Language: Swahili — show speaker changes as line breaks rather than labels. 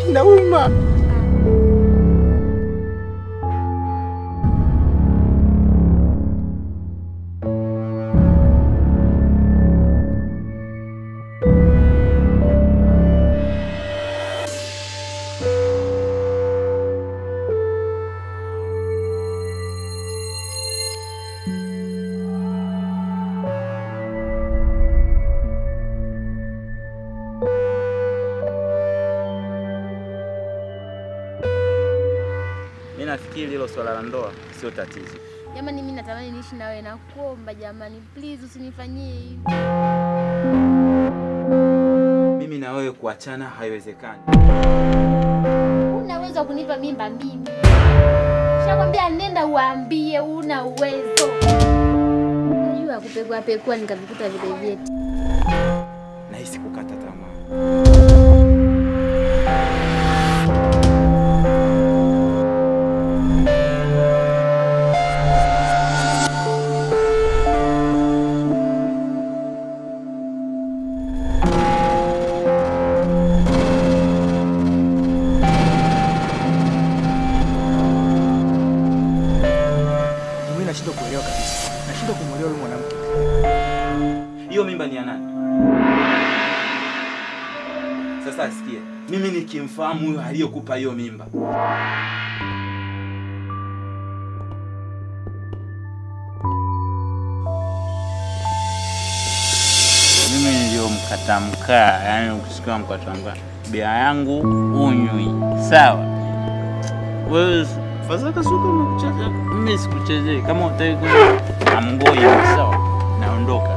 Nauma.
Mimi nafikiri hilo swala la ndoa sio tatizo.
Jamani, mimi natamani niishi na wewe, nakuomba jamani, please usinifanyie hivi.
Mimi na wewe kuachana haiwezekani.
Una uwezo wa kunipa mimba mimi? Shakwambia nenda uambie, una uwezo. Najua kupekua pekua nikavikuta vile vyeti.
Nahisi kukata tamaa.
Mimi nashindwa kuelewa kabisa. Nashindwa kumwelewa yule mwanamke.
Hiyo mimba ni ya nani? Sasa sikia, mimi nikimfahamu huyo aliyekupa hiyo mimba, mimi niliyomkata mkaa, yani ukisikia mkata mkaa, bia yangu unywi, sawa? Wewe fadhaka suka umekuchezea, mimi sikuchezei. Kama utaki amngoi, sawa? Naondoka.